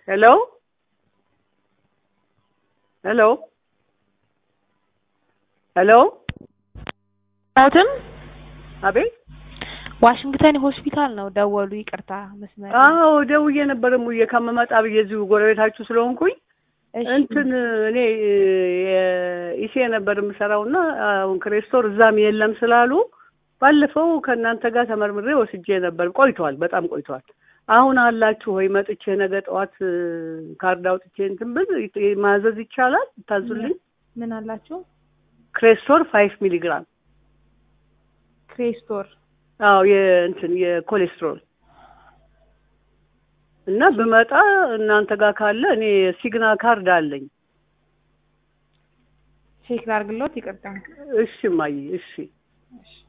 ሄሎ ሄሎ ሄሎ ትን አቤት ዋሽንግተን ሆስፒታል ነው ደወሉ። ይቅርታ መስመር አዎ ደውዬ ነበር ሙዬ ከመመጣ ብዬ እዚሁ ጎረቤታችሁ ስለሆንኩኝ እሺ፣ እንትን እኔ ኢሴ ነበር የምሰራው እና አሁን ክሬስቶር እዛም የለም ስላሉ ባለፈው ከእናንተ ጋር ተመርምሬ ወስጄ ነበር። ቆይቷል፣ በጣም ቆይቷል። አሁን አላችሁ ወይ? መጥቼ ነገ ጠዋት ካርድ አውጥቼ እንትን ብል ማዘዝ ይቻላል? ታዙልኝ። ምን አላችሁ? ክሬስቶር ፋይቭ ሚሊግራም ክሬስቶር አዎ የእንትን የኮሌስትሮል እና ብመጣ እናንተ ጋር ካለ እኔ ሲግና ካርድ አለኝ። ቼክ ላድርግሎት። ይቅርታ እሺ ማይ እሺ እሺ